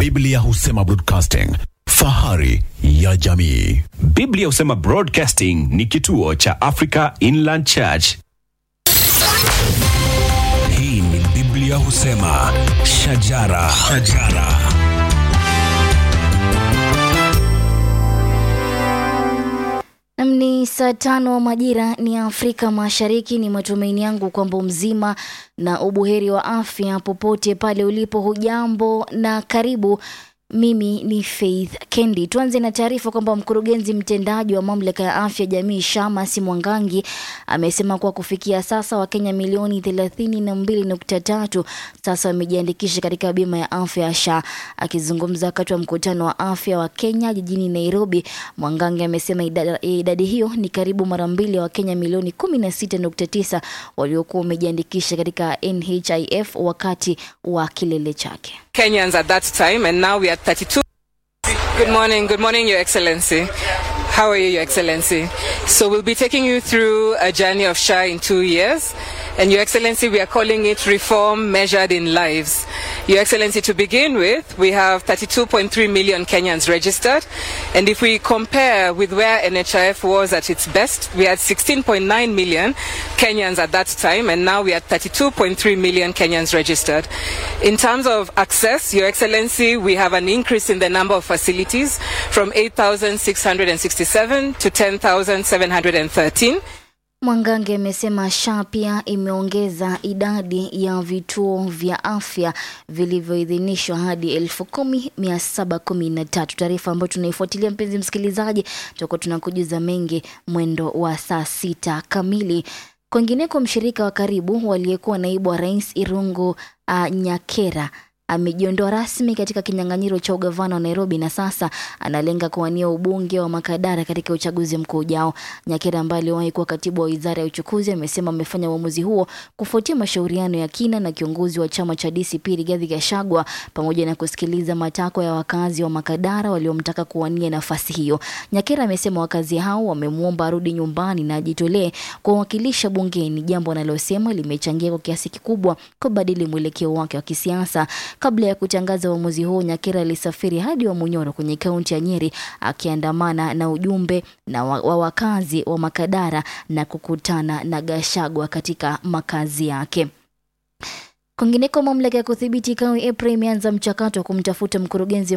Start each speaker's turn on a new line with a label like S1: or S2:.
S1: Biblia husema broadcasting, fahari ya jamii.
S2: Biblia husema Broadcasting ni kituo cha Africa Inland Church.
S3: Hii ni Biblia husema shajara, shajara.
S4: Nam ni saa tano majira ni Afrika Mashariki. Ni matumaini yangu kwamba mzima na ubuheri wa afya popote pale ulipo. Hujambo na karibu. Mimi ni Faith Kendi. Tuanze na taarifa kwamba mkurugenzi mtendaji wa mamlaka ya afya jamii Shamas Mwangangi amesema kuwa kufikia sasa Wakenya milioni thelathini na mbili nukta tatu sasa wamejiandikisha katika bima ya afya ya SHA. Akizungumza wakati wa mkutano wa afya wa Kenya jijini Nairobi, Mwangangi amesema idadi, idadi hiyo ni karibu mara mbili ya Wakenya milioni kumi na sita nukta tisa waliokuwa wamejiandikisha katika NHIF wakati wa kilele chake.
S5: Kenyans at that time, and now we are 32. Good morning, good morning, Your Excellency. How are you, Your Excellency? So we'll be taking you through a journey of SHA in two years. And Your Excellency, we are calling it reform measured in lives. Your Excellency, to begin with, we have 32.3 million Kenyans registered. And if we compare with where NHIF was at its best, we had 16.9 million Kenyans at that time, and now we are 32.3 million Kenyans registered. In terms of access, Your Excellency, we have an increase in the number of facilities from 8,667 to 10,713.
S4: Mwangange amesema SHA pia imeongeza idadi ya vituo vya afya vilivyoidhinishwa hadi elfu kumi mia saba kumi na tatu. Taarifa ambayo tunaifuatilia mpenzi msikilizaji, tutakuwa tunakujuza mengi mwendo wa saa sita kamili. Kwingineko, mshirika wa karibu waliyekuwa naibu wa rais Irungu uh, Nyakera amejiondoa rasmi katika kinyang'anyiro cha ugavana wa Nairobi na sasa analenga kuwania ubunge wa Makadara katika uchaguzi mkuu ujao. Nyakera ambaye aliwahi kuwa katibu wa wizara ya uchukuzi amesema amefanya uamuzi huo kufuatia mashauriano ya kina na kiongozi wa chama cha DCP Rigathi Gachagua pamoja na kusikiliza matakwa ya wakazi wa Makadara waliomtaka kuwania nafasi hiyo. Nyakera amesema wakazi hao wamemwomba arudi nyumbani na ajitolee kuwakilisha bungeni, jambo analosema limechangia kwa kiasi kikubwa kubadili mwelekeo wake wa kisiasa. Kabla ya kutangaza uamuzi huo, Nyakera alisafiri hadi Wamunyoro kwenye kaunti ya Nyeri akiandamana na ujumbe na wa, wa wakazi wa Makadara na kukutana na Gashagwa katika makazi yake. Kwingineko, mamlaka ya kudhibiti kawi EPRA imeanza mchakato wa kumtafuta mkurugenzi